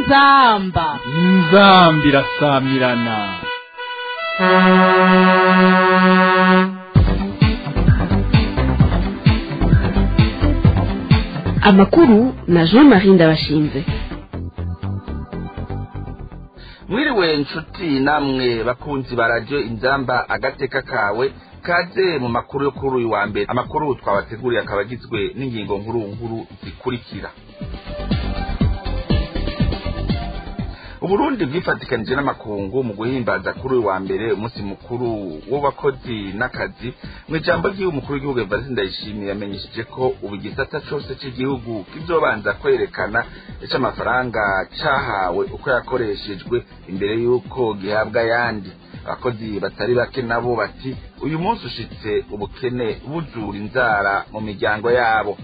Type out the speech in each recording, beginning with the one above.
inzamba inzambi irasamirana amakuru na jean marie ndabashinze mwiriwe nshuti namwe bakunzi ba radiyo inzamba agateka kawe kaze mu makuru yo kuri uyu wa mbere amakuru twabateguriye akaba agizwe n'ingingo nkuru nkuru zikurikira uburundi bwifatikanije n'amakungu mu guhimbaza kuri uyu wa mbere umunsi mukuru w'abakozi n'akazi mu ijambo ry'iwe umukuru w'igihugu evariste ndayishimiye yamenyesheje ko ubu igisata cose c'igihugu kizobanza kwerekana ico amafaranga cahawe uko yakoreshejwe imbere y'uko gihabwa ayandi abakozi batari bake nabo bati uyu munsi ushitse ubukene buzura inzara mu miryango yabo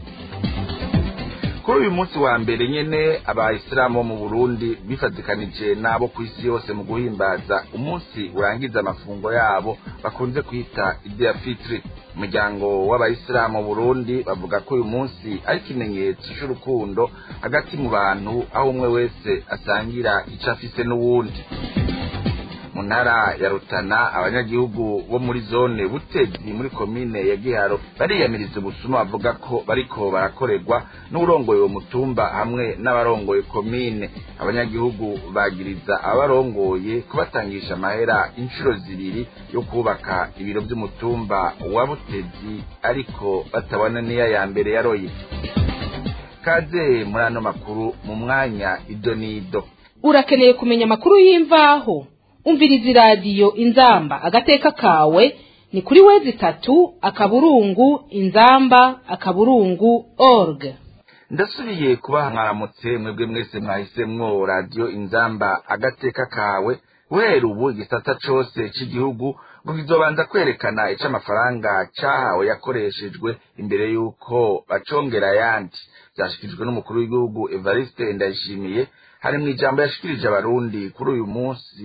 kuri uyu munsi wa mbere nyene abayisilamu bo mu burundi bifatikanije n'abo ku isi yose mu guhimbaza umunsi urangiza amafungo yabo bakunze kwita idea fitri umuryango w'abayisilamu mu burundi bavuga ko uyu munsi ari ikimenyetso c'urukundo hagati mu bantu aho umwe wese asangira ico afise n'uwundi mu ntara ya rutana abanyagihugu bo muri zone butezi muri komine ya giharo bariyamiriza ubusuma bavuga ko bariko barakorerwa n'urongoye uwo mutumba hamwe n'abarongoye komine abanyagihugu bagiriza abarongoye kubatangisha amahera inshuro zibiri yo kubaka ibiro vy'umutumba wa butezi ariko batabona niya ya mbere yaroye kaze muri ano makuru mu mwanya ido n'ido urakeneye kumenya amakuru y'imvaho umviriza iradiyo inzamba agateka kawe ni kuri wezi itatu akaburungu inzamba akaburungu org ndasubiye kubaha mwaramutse mwebwe mwese mwahisemwo radiyo inzamba agateka kawe guhera ubu igisata cose c'igihugu ngo kizobanza kwerekana ico amafaranga cahawe yakoreshejwe imbere y'uko bacongera ayandi vyashikirijwe n'umukuru w'igihugu evariste ndayishimiye hari mu ijambo yashikirije abarundi kuri uyu munsi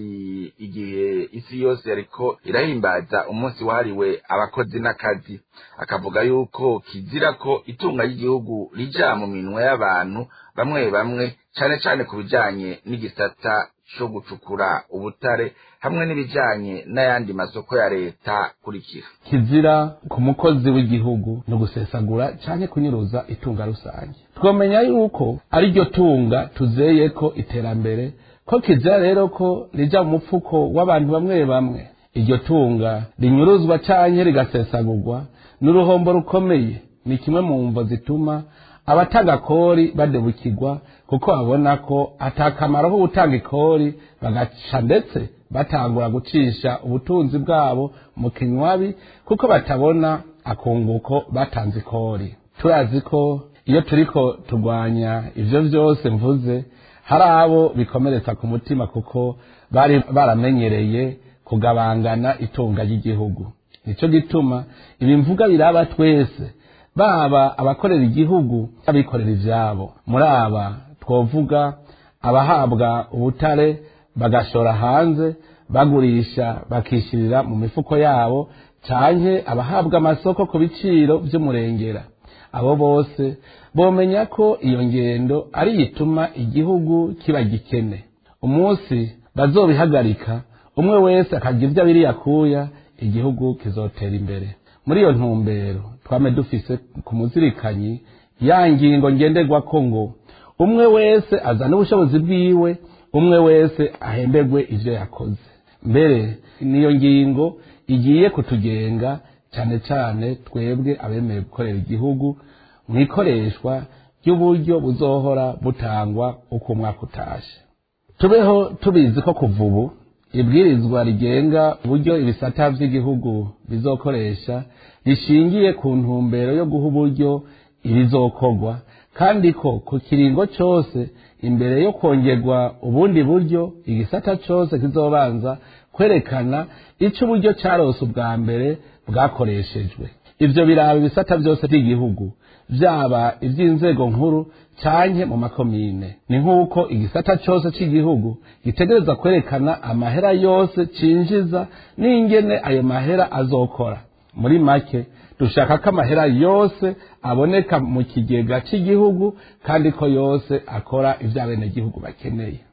igihe isi yose yariko irahimbaza umunsi wahariwe abakozi n'akazi akavuga yuko kizira ko itunga ry'igihugu rija mu minwe y'abantu bamwe bamwe cane cane ku bijanye n'igisata co gucukura ubutare hamwe n'ibijanye n'ayandi masoko ya leta kurikira kizira ku mukozi w'igihugu no gusesagura canke kunyuruza itunga rusange twomenya yuko ari ryo tunga tuzeye ko iterambere ko kizira rero ko rija mu mupfuko w'abantu bamwe bamwe iryo tunga rinyuruzwa canke rigasesagurwa n'uruhombo rukomeye ni kimwe mu mvo zituma abatanga ikori badebukirwa kuko babona ko atakamaro ko gutanga ikori bagaca ndetse batangura gucisha ubutunzi bwabo mu kinywabi kuko batabona akunguko batanze ikori turazi ko iyo turiko turwanya ivyo vyose mvuze hari abo bikomeretsa ku mutima kuko bari baramenyereye kugabangana itunga ry'igihugu nico gituma ibi mvuga biraba twese baba abakorera igihugu abikorera ivyabo muri aba twovuga abahabwa ubutare bagashora hanze bagurisha bakishirira mu mifuko yabo canke abahabwa amasoko ku biciro vy'umurengera abo bose bomenya ko iyo ngendo ari yituma igihugu kiba gikene umunsi bazobihagarika umwe wese akagira ivyo abiri yakuya igihugu kizotera imbere muri iyo ntumbero twame dufise ku muzirikanyi ya ngingo ngenderwako ngo umwe wese azana ubushobozi bwiwe umwe wese ahemberwe ivyo yakoze mbere niyo ngingo igiye kutugenga cane cane twebwe abemeye gukorera igihugu mu ikoreshwa ry'uburyo buzohora butangwa uko umwaka utashe tubeho tubizi ko kuva ubu ibwirizwa rigenga uburyo ibisata vy'igihugu bizokoresha rishingiye ku ntumbero yo guha uburyo ibizokorwa kandi ko ku kiringo cose imbere yo kongerwa ubundi buryo igisata cose kizobanza kwerekana ico uburyo carose ubwa mbere bwakoreshejwe ivyo biraba ibisata vyose vy'igihugu vyaba ivy'inzego nkuru canke mu makomine ni nk'uko igisata cose c'igihugu gitegereza kwerekana amahera yose cinjiza n'ingene ayo mahera azokora muri make dushaka ko amahera yose aboneka mu kigega cy'igihugu kandi ko yose akora ibyo abenegihugu bakeneye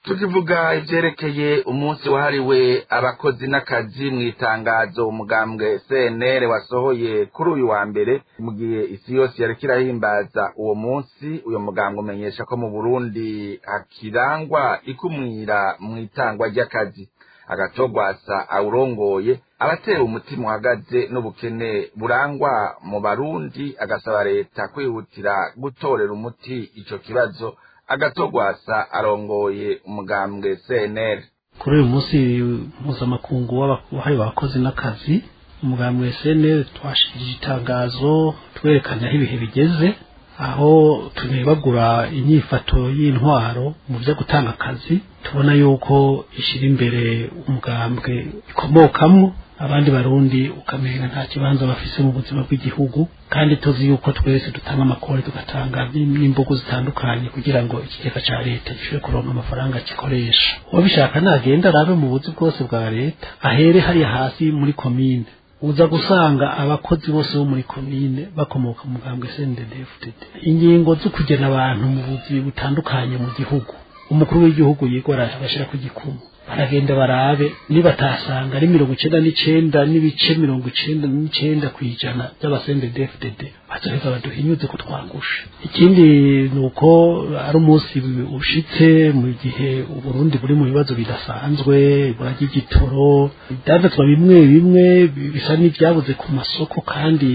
tukivuga ivyerekeye umunsi wahariwe abakozi n'akazi mu itangazo umugambwe cnr wasohoye kuri uyu wa mbere mu gihe isi yose yariko irahimbaza uwo munsi uyo mugambwe umenyesha ko mu burundi hakirangwa ikumwira mu itangwa ry'akazi agatogwasa awurongoye abatera umutima uhagaze n'ubukene burangwa mu barundi agasaba leta kwihutira gutorera umuti ico kibazo agatogwasa arongoye umugambwe cnr kuri uyu munsi mpuzamakungu wahariwe abakozi n'akazi umugambwe cnr twashikirije itangazo twerekana aho ibihe bigeze aho tunebagura inyifato y'intwaro mu byo gutanga akazi tubona yuko ishyira imbere umugambwe ikomokamwo abandi barundi ukamenya nta kibanza bafise mu buzima bw'igihugu kandi tuzi yuko twese dutanga amakori tugatanga n'imbugu zitandukanye kugira ngo ikigega ca leta gishobore kuronka amafaranga gikoresha uwabishaka nagenda arabe mu buzi bwose bwa leta ahere hariya hasi muri komine uza gusanga abakozi bose bo muri komine bakomoka mu mugambwe CNDD-FDD ingingo zo kugena abantu mu buzi butandukanye mu gihugu umukuru w'igihugu yigora abashira ku gikumu baragenda barabe nibatasanga ari mirongo icenda n'icenda n'ibice mirongo icenda n'icenda kw'ijana by'abasendedefdd bazoheza baduhinyuze ko twangushe ikindi ni uko ari umunsi ushitse mu gihe uburundi buri mu bibazo bidasanzwe ibura ry'igitoro ibyandazwa bimwe bimwe bisa n'ibyabuze ku masoko kandi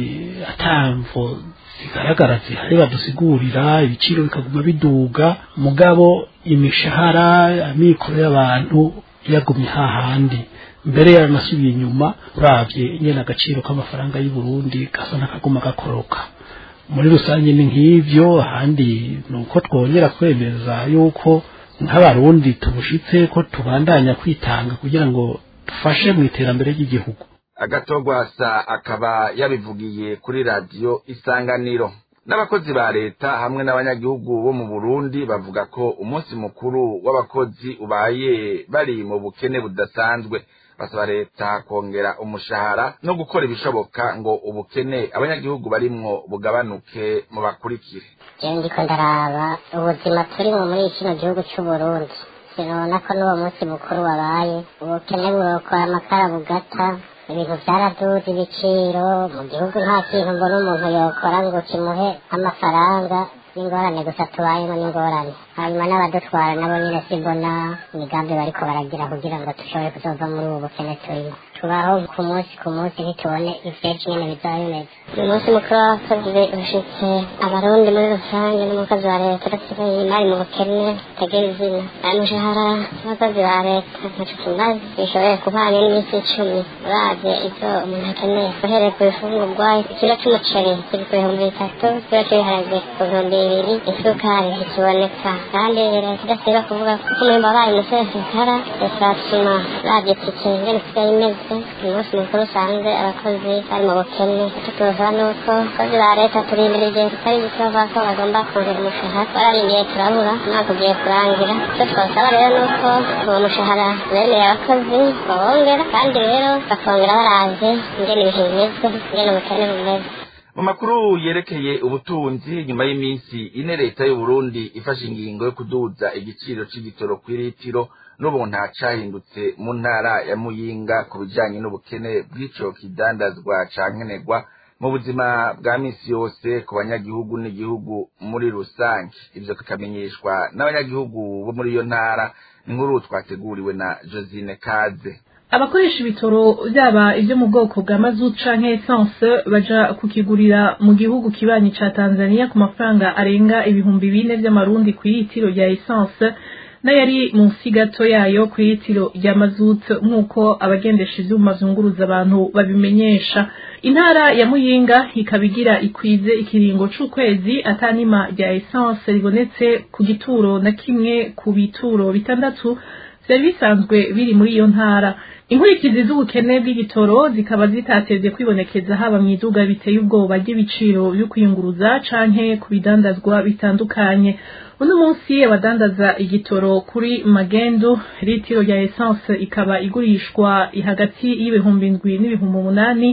atamvo zigaragara zihari badusigurira ibiciro bikaguma biduga mugabo imishahara amikoro y'abantu yagumye hahandi mbere yaranasubiye inyuma uravye nyene agaciro k'amafaranga y'u Burundi gasa n'akaguma gakoroka muri rusange ni nk'ivyo ahandi ni uko twongera kwemeza yuko nk'abarundi tubushitse ko tubandanya kwitanga kugira ngo dufashe mu iterambere ry'igihugu agatogwasa akaba yabivugiye kuri radiyo isanganiro n'abakozi ba leta hamwe n'abanyagihugu bo mu burundi bavuga ko umunsi mukuru w'abakozi ubaye bari mu bukene budasanzwe basaba leta kongera umushahara no gukora ibishoboka ngo ubukene abanyagihugu barimwo bugabanuke mu bakurikire jewe ndiko ndaraba ubuzima turimo muri kino gihugu c'uburundi sinabona ko n'uwo munsi mukuru wabaye ubukene burokora amakara bugata ibintu byaraduze ibiciro mu gihugu nta kintu mbona umuntu yokora ngo kimuhe amafaranga n'ingorane gusa tubayemo n'ingorane hanyuma n'abadutwara nabo nyine simbona imigambi bariko baragira kugira ngo dushobore kuzova muri ubu bukene turimo tubaho ku munsi ku munsi ntitubone ivyejo nyene bizaba bimeze uyu munsi mukuru w'abakozi ushitse abarundi muri rusange n'umukozi wa leta urasigaye bari mu bukene butagira izina aya mushahara w'abakozi ba leta ntaco kimaze bishoboye kubana n'iminsi icumi uravye ivyo umuntu akeneye uhereye ku bifungurwa ikiro c'umuceri kiri ku bihumbi bitatu ikiro c'ibiharage ku bihumbi bibiri isukari ntikiboneka kandi leta idasiba kuvuga ko umwimbu wabaye umusesekara bizatuma uravye tike ingene isigaye imeze umunsi mukuru usanze abakozi bari mu bukene icyo tubasaba ni uko abakozi ba leta turindira igihe tutari gito bavuga ko bagomba kongera umushahara twararindiye turabura umwaka ugiye kurangira icyo twasaba rero ni uko uwo mushahara bemeye abakozi bawongera kandi rero bakongera baravye ingene ibihe bimeze ingene ubukene bumeze mu makuru yerekeye ubutunzi nyuma y'iminsi ine leta y'uburundi ifashe ingingo yo kuduza igiciro c'igitoro kw'iritiro n'ubu nta cahindutse mu ntara ya muyinga ku bijanye n'ubukene bw'ico kidandazwa ca nkenerwa mu buzima bwa misi yose ku banyagihugu n'igihugu muri rusange ivyo tukamenyeshwa n'abanyagihugu bo muri iyo ntara inkuru twateguriwe na josine kaze abakoresha ibitoro byaba ibyo mu bwoko bwa mazutu canke essence baja kukigurira mu gihugu kibanyi ca Tanzania ku mafaranga arenga ibihumbi bine vy'amarundi ku litiro rya essence n'ayari munsi gato yayo ku litiro rya mazutu nk'uko abagendesha ivyuma vyunguruza abantu babimenyesha intara ya muyinga ikaba igira ikwize ikiringo c'ukwezi atanima rya essence ribonetse ku gituro na kimwe ku bituro bitandatu vyari bisanzwe biri muri iyo ntara inkurikizi z'ubukene bw'igitoro zikaba zitatevye kwibonekeza haba mw'iduga biteye ubwoba ry'ibiciro vyo kwiyunguruza canke ku bidandazwa bitandukanye uno munsi abadandaza igitoro kuri magendu litiro rya essence ikaba igurishwa hagati y'ibihumbi indwi n'ibihumbi umunani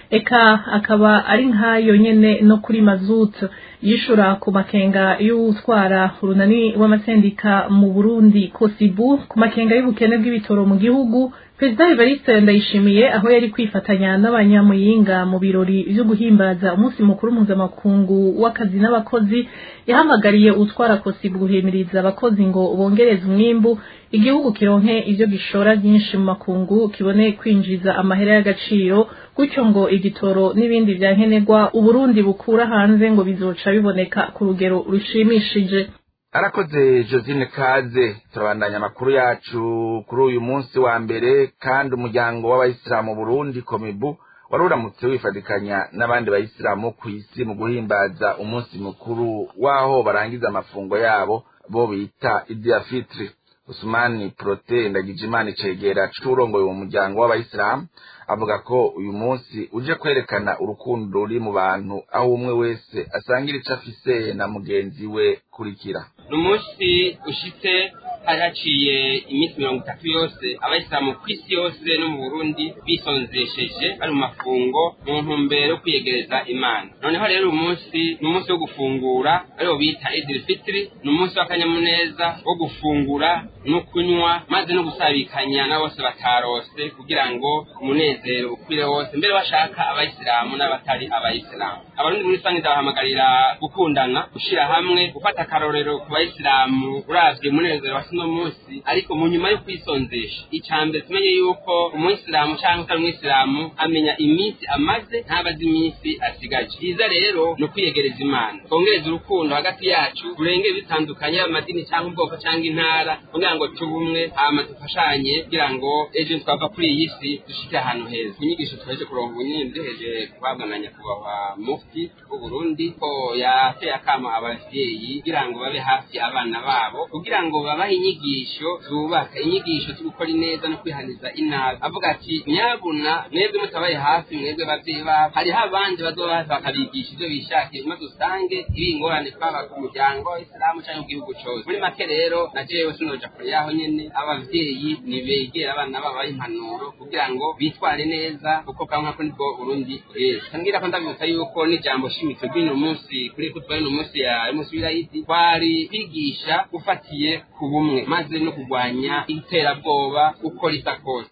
eka akaba ari nk'ayo nyene no kuri mazutu yishura ku makenga y'utwara urunani w'amasendika mu burundi kosibu ku makenga y'ubukene bw'ibitoro mu gihugu perezida evariste ndayishimiye aho yari kwifatanya n'abanyamuyinga mu birori vyo guhimbaza umunsi mukuru mpuzamakungu w'akazi n'abakozi yahamagariye utwara kosibu guhimiriza abakozi ngo bongereze umwimbu igihugu kironke ivyo gishora vyinshi mu makungu kibone kwinjiza amahera y'agaciro gutyo ngo igitoro n'ibindi vya nkenerwa uburundi bukura hanze ngo bizoca biboneka ku rugero rushimishije arakoze josine kaze turabandanya amakuru yacu kuri uyu munsi wa mbere kandi umuryango w'abayisilamu burundi komibu wari uramutse wifatikanya n'abandi bayisilamu ku isi mu guhimbaza umunsi mukuru w'aho barangiza amafungo yabo bo bita idia fitri usumani prote ndagijimana icegera c'urongoye uwo muryango w'abayisilamu avuga ko uyu munsi uje kwerekana urukundo ruri mu bantu aho umwe wese asangira ico afise na mugenzi we kurikira ni umunsi ushitse hari haciye iminsi mirongo itatu yose abayisilamu ku isi yose no mu burundi bisonzesheje bari mu mafungo mu ntumbero yo kwiyegereza imana noneho rero uyu munsi ni umunsi wo gufungura ariwo bita idil fitiri ni umunsi w'akanyamuneza wo gufungura no kunywa maze no gusabikanya na bose batarose kugira ngo umunezero ukwire wose mbere bashaka abayisilamu n'abatari abayisilamu abarundi muri rusange ndabahamagarira gukundana gushira hamwe gufata akarorero ku bayisilamu uravye umunezero wa sino munsi ariko mu nyuma yo kwisonzesha icambere tumenye yuko umuyisilamu canke utari umuyisilamu amenya iminsi amaze ntabazi iminsi asigaje byiza rero ni ukwiyegereza imana twongereza urukundo hagati yacu turenge bitandukanye amadini cyangwa ubwoko cyangwa intara kugira ngo tube umwe hama dufashanye kugira ngo ejo twava kuri iyi si dushike ahantu heza inyigisho twaje kuronka ubunyini duheje guhabwa na nyakubahwa mufti w'uburundi ko yateye akama abavyeyi kugira ngo babe hafi abana babo kugira ngo babahe inyigisho zubaka inyigisho zo gukora ineza no kwihaniza inabi avuga ati nyabuna mwebwe mutabaye hafi mwebwe bavyeyi babo hariho abandi bazoba hafi bakabigisha ivyo bishakiye maze usange ibi ingorane twaba ku muryango isilamu canke mu gihugu cose muri make rero na jewe sinoja kure yaho nyene abavyeyi nibegera abana babo baha impanuro kugira ngo bitware neza kuko kamwe ko nibwo burundi bweza tambwira ko ndabibutsa yuko n'ijambo shimitse ry'uno munsi kuri ko twari no munsi ya munsi w'irayidi twari kwigisha ufatiye ku bumwe maze no kurwanya iterabwoba uko risa kose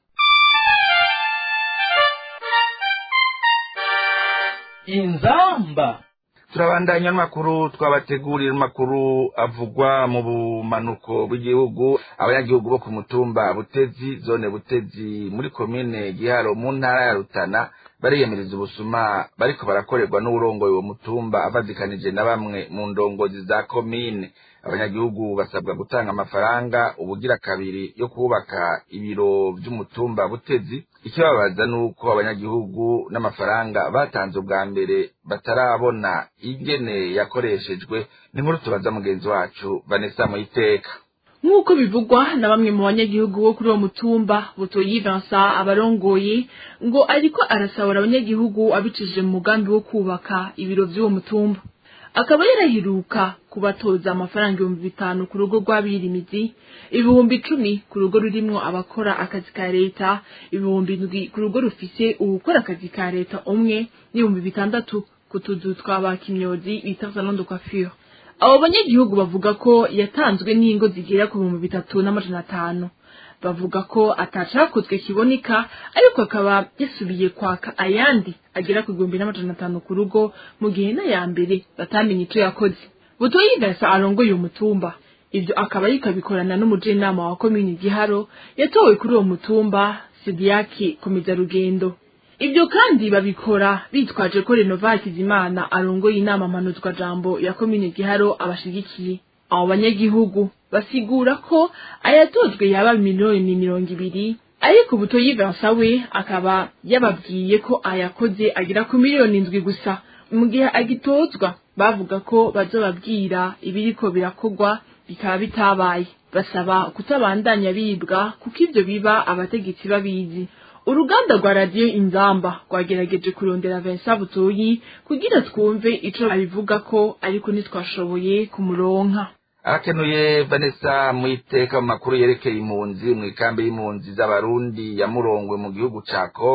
inzamba turabandanya n'amakuru twabategurira amakuru avugwa mu bumanuko bw'igihugu abanyagihugu bo ku mutumba butezi zone butezi muri komine giharo mu ntara ya rutana bariyemeriza ubusuma bariko barakorerwa n'uwurongoye uwo mutumba avadikanije na bamwe mu ndongozi za komine abanyagihugu basabwa gutanga amafaranga ubugira kabiri yo kubaka ibiro vy'umutumba butezi ikibabaza nuko abanyagihugu n'amafaranga batanze ubwa mbere batarabona ingene yakoreshejwe ni nkuru tubaza mugenzi wacu Vanessa Muyiteka nk'uko bivugwa na bamwe mu banyagihugu bo kuri uwo mutumba butoyi Vincent abarongoye ngo ariko arasahura abanyagihugu abicishije mu mugambi wo kubaka ibiro vy'uwo mutumba akaba yaraheruka kubatoza amafaranga ibihumbi bitanu ku rugo rw'abirimizi ibihumbi icumi ku rugo rurimwo abakora akazi ka leta ibihumbi indwi ku rugo rufise uwukora akazi ka leta umwe n'ibihumbi bitandatu ku tuzu twa ba kimyozi bita salon de coiffure abo banyagihugu bavuga ko yatanzwe n'ingo zigera ku bihumbi bitatu n'amajana atanu bavuga ko atacakozwe kiboneka ariko akaba yasubiye kwaka ayandi agera ku gihumbi n'amajana atanu ku rugo mu gihe n'aya mbere batamenye ico yakoze butoyi gasa arongoye uwo mutumba ivyo akaba yikabikorana n'umujenama wa komini giharo yatowe kuri uwo mutumba sidiyaki komeza rugendo ibyo kandi babikora bitwaje ko renova hakizimana arongoye inama mpanuzwa jambo ya komini giharo abashigikiye abo banyagihugu basigura ko ayatojwe yaba miliyoni mirongo ibiri ariko butoyi Vincent we akaba yababwiye ko ayakoze agera ku miliyoni indwi gusa mu gihe agitozwa bavuga ko bazobabwira ibiriko birakorwa bikaba bitabaye basaba kutabandanya bibwa kuko ivyo biba abategetsi babizi uruganda rwa radiyo inzamba rwagerageje kurondera Vincent butoyi kugira twumve ico abivuga ko ariko ntitwashoboye kumuronka arakenuye vanessa mu iteka mu makuru yerekeye impunzi mu ikambi y'impunzi z'abarundi ya murongwe mu gihugu ca kongo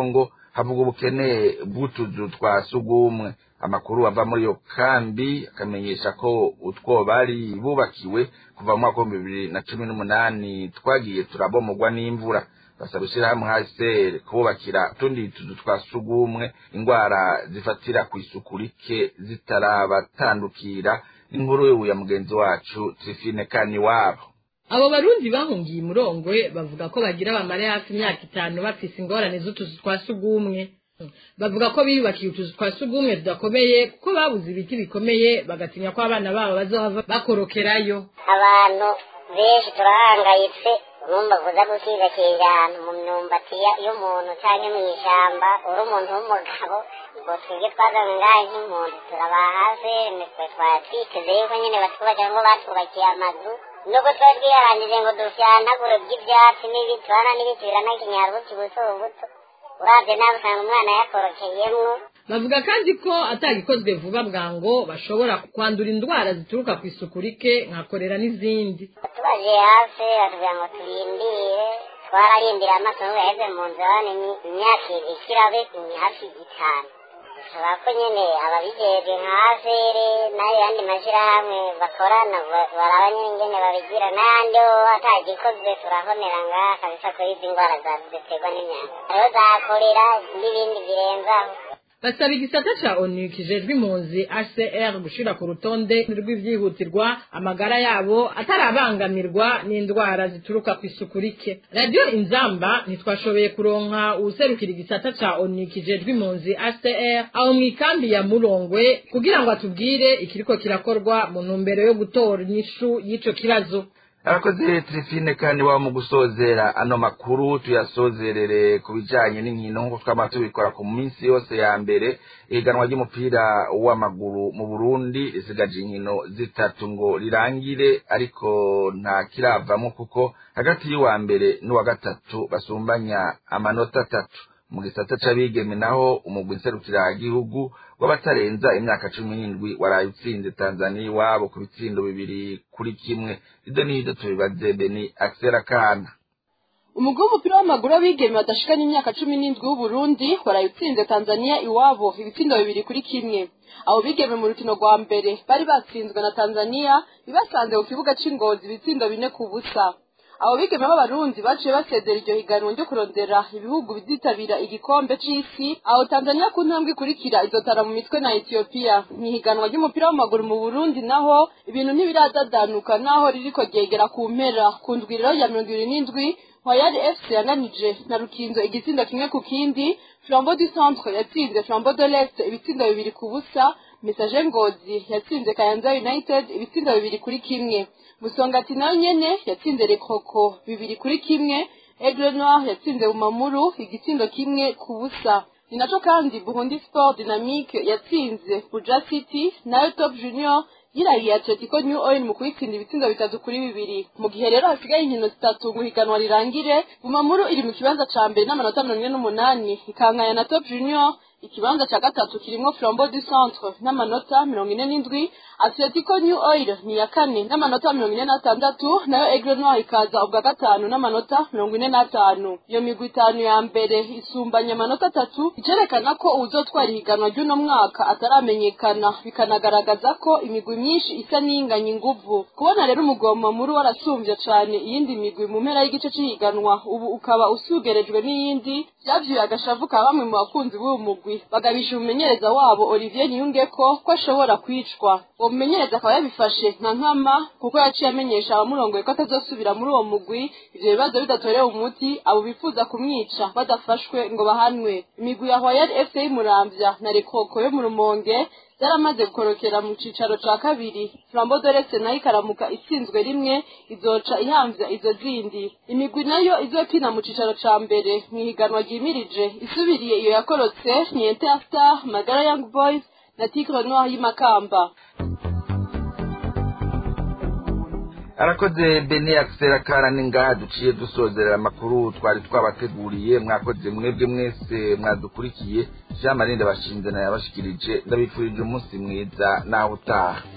havuga ubukene bw'utuzu twa sugumwe amakuru ava muri iyo kambi akamenyesha ko utwo bari bubakiwe kuva mu mwaka w'ibihumbi bibiri na cumi n'umunani twagiye turabomogwa n'imvura basaba ishyirahamwe hsr kububakira utundi tuzu twa sugumwe indwara zifatira ku isuku rike zitarabatandukira inkuru ya mugenzi wacu trifine kaniwabo abo barundi bahungiye imurongwe bavuga ko bagira bamare hafi imyaka itanu bafise ingorane z'utuzu twa sugumwe bavuga ko biyubakiye utuzu twa sugumwe tudakomeye kuko babuze ibiti bikomeye bagatinya ko abana babo bazohava bakorokerayo abantu benshi turahangayitse urumva kuza gukigakira ahantu mu myumbati y'umuntu cyangwa mu ishyamba uri umuntu w'umugabo ngo twebwe twazanye ngahe nk'impunzi turaba hafi nitwe twatwiteze yuko nyine batwubakira ngo batubakiye amazu nubwo twari twiharangije ngo dufyanagure by'ibyatsi n'ibiti urabona n'ibiti biranakinyara buti buto buto urabye nawe usanga umwana yakorokeyemwo bavuga kandi ko atagikozwe vuba bwango bashobora kwandura indwara zituruka ku isuku rike nka korera n'izindi tubaje hafi batubwira ngo turindire twararindira amaso n'ubu yaheze mu nzu urabona imyaka ikirabe ni hafi itanu bisaba ko nyine ababijejwe nka afere n'ayo yandi mashyirahamwe bakorana baraba nyine ingene babigira n'ayandi ho atagikozwe turahonera ngaha kabisa ko izi ndwara ziterwa n'imyanda hariho za korera n'ibindi birenzaho basaba igisata ca onu kijejwe impunzi hcr gushira ku rutonde rw'ivyihutirwa amagara yabo atarabangamirwa n'indwara zituruka ku isuku rike radiyo inzamba ntitwashoboye kuronka uwuserukira igisata ca onu kijejwe impunzi hcr aho mw'ikambi ya murongwe kugira ngo atubwire ikiriko kirakorwa mu ntumbero yo gutora inyishu y'ico kibazo arakoze trifine kandi waba mu gusozera ano makuru tuyasozerere ku bijanye n'inkino nk'uko twama tubikora ku minsi yose ya mbere ihiganwa ry'umupira w'amaguru mu burundi risigaje inkino zitatu ngo rirangire ariko nta kiravamwo kuko hagati y'uwa mbere n'uwa gatatu basumbanya amanota atatu mu gisata c'abigeme naho umugwi nserukiragihugu w'abatarenza imyaka cumi n'indwi waraye utsinze tanzaniya iwabo ku bitsindo bibiri kuri kimwe ibyo n'ibyo tubibaze beni akisera kana umugwi w'umupira w'amaguru w'abigeme badashikanye imyaka cumi n'indwi w'uburundi waraye utsinze tanzaniya iwabo ibitsindo bibiri kuri kimwe abo bigeme mu rukino rwa mbere bari batsinzwe na tanzaniya ibasanze ku kibuga c'ingozi ibitsindo bine ku busa abo bigeme b'abarundi baciye basezera iryo higanwa ryo kurondera ibihugu bizitabira igikombe c'isi aho tanzaniya ku ntambwe ikurikira izotara mu mitwe na etiyopiya mu ihiganwa ry'umupira w'amaguru mu burundi naho ibintu ntibiradadanuka naho ririko ryegera ku mpera ku ndwiriro ya mirongo ibiri n'indwi Royal FC yananije na Rukinzo igitsindo kimwe ku kindi Flambeau du Centre yatsinze Flambeau de l'Est ibitsindo bibiri ku busa Message Ngozi yatsinze Kayanza United ibitsindo bibiri kuri kimwe Musongati nayo nyene yatsinze Rekoko bibiri kuri kimwe Aigle Noir yatsinze Bumamuru igitsindo kimwe ku busa ni naco kandi Burundi Sport Dynamique yatsinze Buja City nayo Top Junior yirahiye Atletico New Oil mu kuyitsinda ibitsindo bitatu kuri bibiri mu gihe rero hasigaye inkino zitatu ngo higanwa rirangire Bumamuru iri mu kibanza ca mbere n'amanota mirongo ine n'umunani ikankaya na Top Junior ikibanza ca gatatu kirimwo Flambeau du Centre n'amanota mirongo ine n'indwi Atletico New Oil ni ya kane n'amanota mirongo ine n'atandatu nayo Aigle Noir ikaza ubwa gatanu n'amanota mirongo ine n'atanu iyo migwi itanu ya mbere isumbanya amanota atatu icerekana ko uwuzotwara ihiganwa ry'uno mwaka ataramenyekana bikanagaragaza ko imigwi myinshi isa n'inganya inguvu kubona rero umugoma muri warasumbye cane iyindi migwi mu mpera y'igice c'ihiganwa ubu ukaba usugerejwe n'iyindi vyavyuye agashavu ka bamwe mu bakunzi b'uwo mugwi bagabisha umumenyereza wabo Olivier Niyungeko ko ashobora kwicwa uwo mumenyereza akaba yabifashe nka nkama kuko yaciye amenyesha abamurongoye ko atazosubira muri uwo mugwi ivyo bibazo bidatorewe umuti abo bifuza kumwica badafashwe ngo bahanwe imigwi ya Royal FC y'Umuramvya na Rekoko yo mu Rumonge yaramaze gukorokera mu cicaro ca kabiri Flambeau de l'Est nayo ikaramuka itsinzwe rimwe izoca ihamvya izo zindi imigwi nayo izokina mu cicaro ca mbere mw'ihiganwa ryimirije isubiriye iyo yakorotse ni Interstar Magara Young Boys na Tigre Noir y'Imakamba arakoze bene akisera karani ngaha duciye dusozerera amakuru twari twabateguriye mwakoze mwebwe mwese mwadukurikiye jean marinde bashinze nayo yabashikirije ndabifurije umunsi mwiza nawe utaha